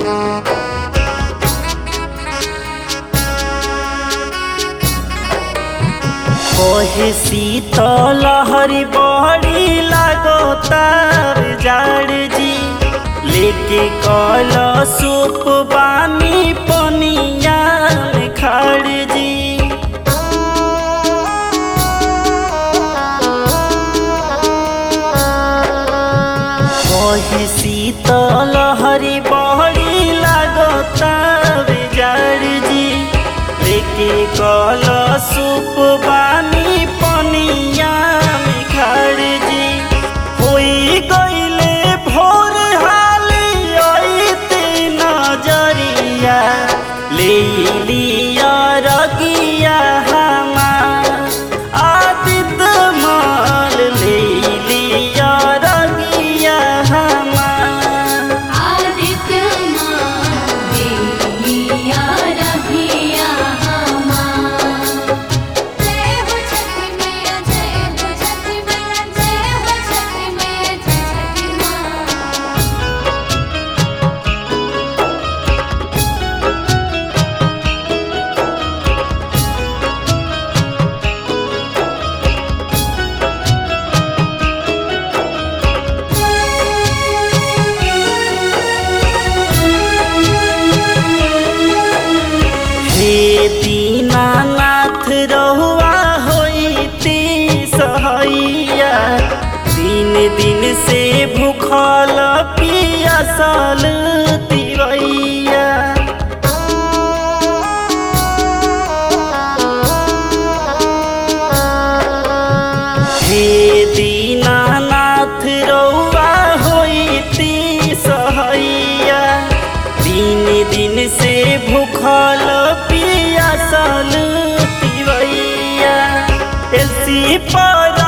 ओहे शीतल हरी बड़ी लागतार जाड़ जी लेके कल सूप बानी पनिया में खाड़ जी ओहे शीतल हरी बड़ी लागतार जाड़ जी लेके कल सूप बानी पनिया में खाड़ जी होई गईले भोर हाली अइते नजरिया ले लिया रगिया हमार आदित माल ले लिया रगिया हमार आदित्य माँ देलिया रघिया हमार जय हो छठी मैया जय हो छठी मैया जय हो छठी मैया जय छठी माँ हे दीनानाथ रहुआ होइती सहैया दिन दिन से भूखल पियासल तिरैया हे दीनानाथ रहुआ होइती सहैया दिन दिन से भूखल पियासल तिवैया एलसी पर